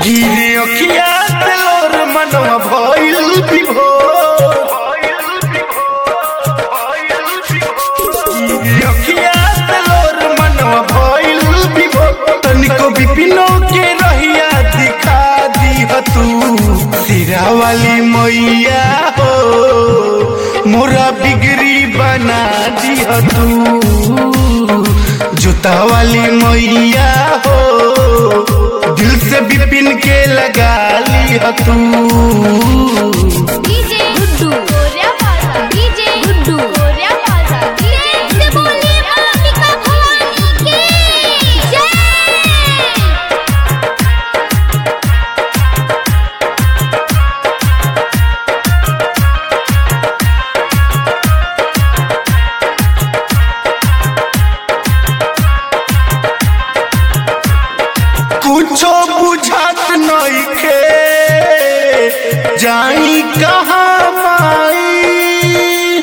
गिरे अखिया तेलोर मनवा भइल विभोर गिरे अखिया तेलोर मनवा भइल विभोर तनिको बिपिनो के रहिया दिखा दीह तू सिरा वाली मैया हो मोरा बिगड़ी बना दीह तू जूता वाली मैया हो दिल से बिपिन के लगा लिया तू डीजे गुड्डू गोरिया पासा डीजे गुड्डू गोरिया पासा डीजे से बोले अंबिका भवानी की जय कुछो बुझात नइखे जाई कहाँ माई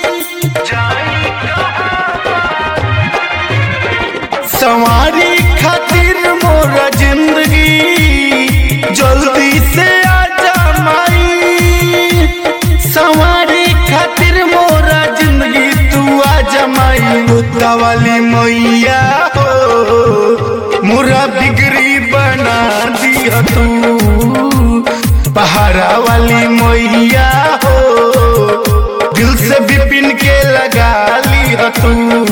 सवारी खातिर मोरा जिंदगी जल्दी से आजा माई सवारी खातिर मोरा जिंदगी तू आजा माई मुद्दा वाली मैया हो मोरा बिगड़ी बना दिया तू पहाड़ा वाली मैया हो दिल से बिपिन के लगा लिया तू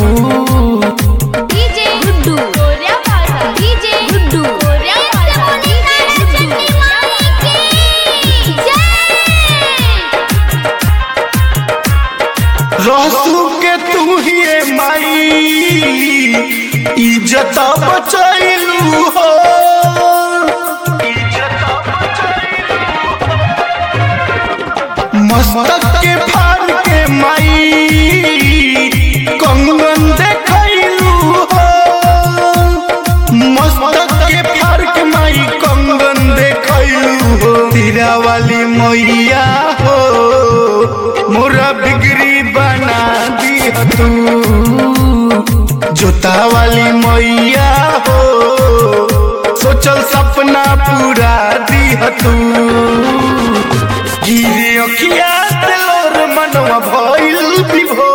डीजे गुड्डू गोरिया पासा डीजे गुड्डू गोरिया पासा बोले चंडी माई की जय रहसू के तू ही माई इज्जत बचैलू हो मस्तक के फाड़ के माई कंगन देखैलू हो मस्तक के फाड़ के माई कंगन देखैलू हो तीरा वाली मैया हो मोरा बिगड़ी बना दिया तू जोता वाली मैया हो सोचल सपना पूरा दिया तू गिरे अखिया तेलोर मनवा भइल विभोर